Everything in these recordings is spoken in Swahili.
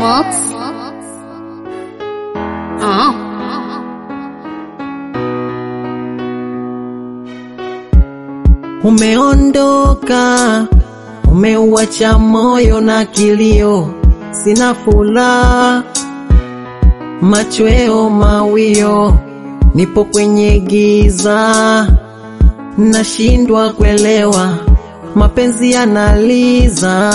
Mox. Oh. Umeondoka, umeuacha moyo na kilio, sina furaha, machweo mawio, nipo kwenye giza, nashindwa kuelewa, mapenzi yanaliza,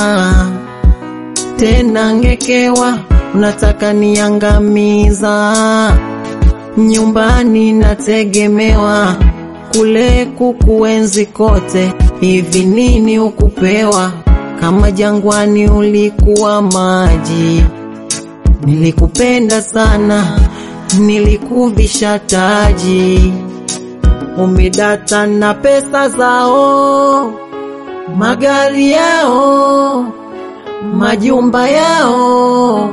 tena ngekewa, unataka niangamiza, nyumbani nategemewa kule kukuenzi kote, hivi nini ukupewa? Kama jangwani ulikuwa maji, nilikupenda sana, nilikuvisha taji, umedata na pesa zao, magari yao, majumba yao,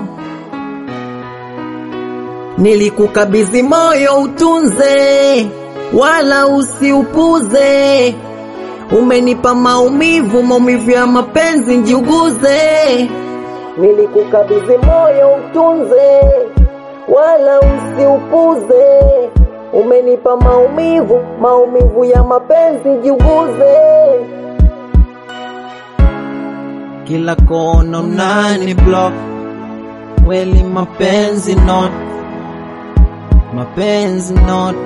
nilikukabidhi moyo utunze wala usiupuze. Umenipa maumivu, maumivu ya mapenzi njiuguze. Nilikukabidhi moyo utunze, wala usiupuze. Umenipa maumivu, maumivu ya mapenzi njiuguze. Kila kona unani block, kweli mapenzi not, mapenzi not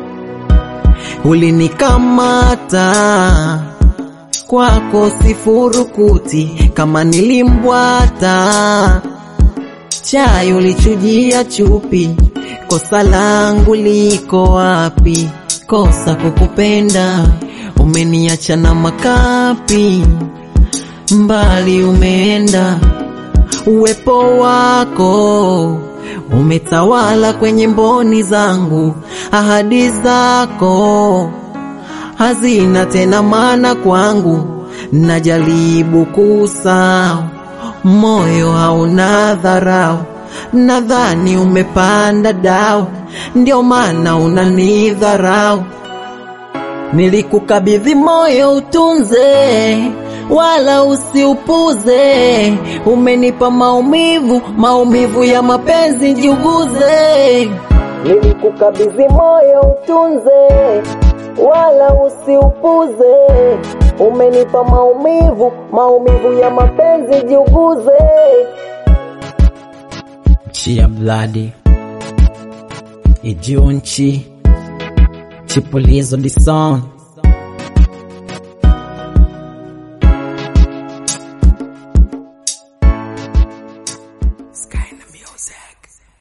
ulinikamata kwako sifurukuti, kama nilimbwata chai ulichujia chupi, kosa langu liko wapi? Kosa kukupenda, umeniacha na makapi, mbali umeenda, uwepo wako umetawala kwenye mboni zangu, ahadi zako hazina tena maana kwangu, najaribu kusahau, moyo hauna dharau, nadhani umepanda dau, ndio maana unanidharau. Nilikukabidhi moyo utunze, wala usiupuze. Umenipa maumivu, maumivu ya mapenzi njiuguze. Nilikukabidhi moyo utunze, wala usiupuze. Umenipa maumivu, maumivu ya mapenzi njiuguze. Chia Bloody Ijunchi Chipulizo di Son